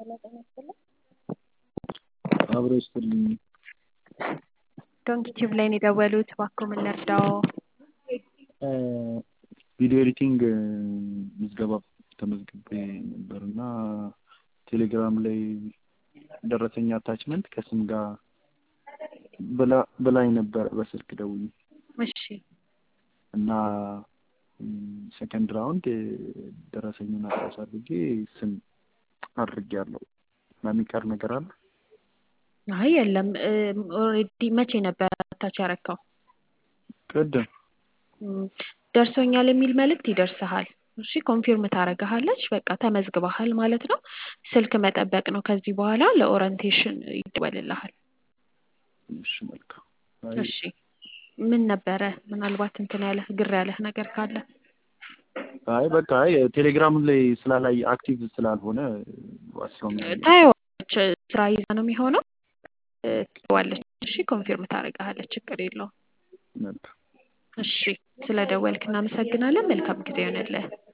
አብሮ ይስጥልኝ። ዶንኪ ቲዩብ ላይ ነው የደወሉት። እባክዎ ምን ልርዳዎ? ቪዲዮ ኤዲቲንግ ምዝገባ ተመዝግቤ ነበር እና ቴሌግራም ላይ ደረሰኝ አታችመንት ከስም ጋር ብላኝ ነበር በስልክ ደውዬ እሺ እና ሰከንድ ራውንድ ደረሰኙን አታች አድርጌ ስም አድርጌያለሁ እና የሚቀር ነገር አለ? አይ የለም። ኦልሬዲ መቼ ነበር አታች ያረከው? ቅድም ደርሶኛል የሚል መልእክት ይደርስሃል። እሺ ኮንፊርም ታደርግሃለች። በቃ ተመዝግበሃል ማለት ነው። ስልክ መጠበቅ ነው። ከዚህ በኋላ ለኦሪንቴሽን ይደወልልሃል። እሺ መልካም። እሺ ምን ነበረ ምናልባት እንትን ያለህ ግር ያለህ ነገር ካለ? አይ በቃ አይ ቴሌግራም ላይ ስላላይ አክቲቭ ስላልሆነ ዋስራው ታየዋለች። ስራ ይዛ ነው የሚሆነው። ትዋለች። እሺ ኮንፊርም ታደርግሃለች። ችግር የለውም። መልካም እሺ ስለ ደወልክ እናመሰግናለን። መልካም ጊዜ ይሆንልህ።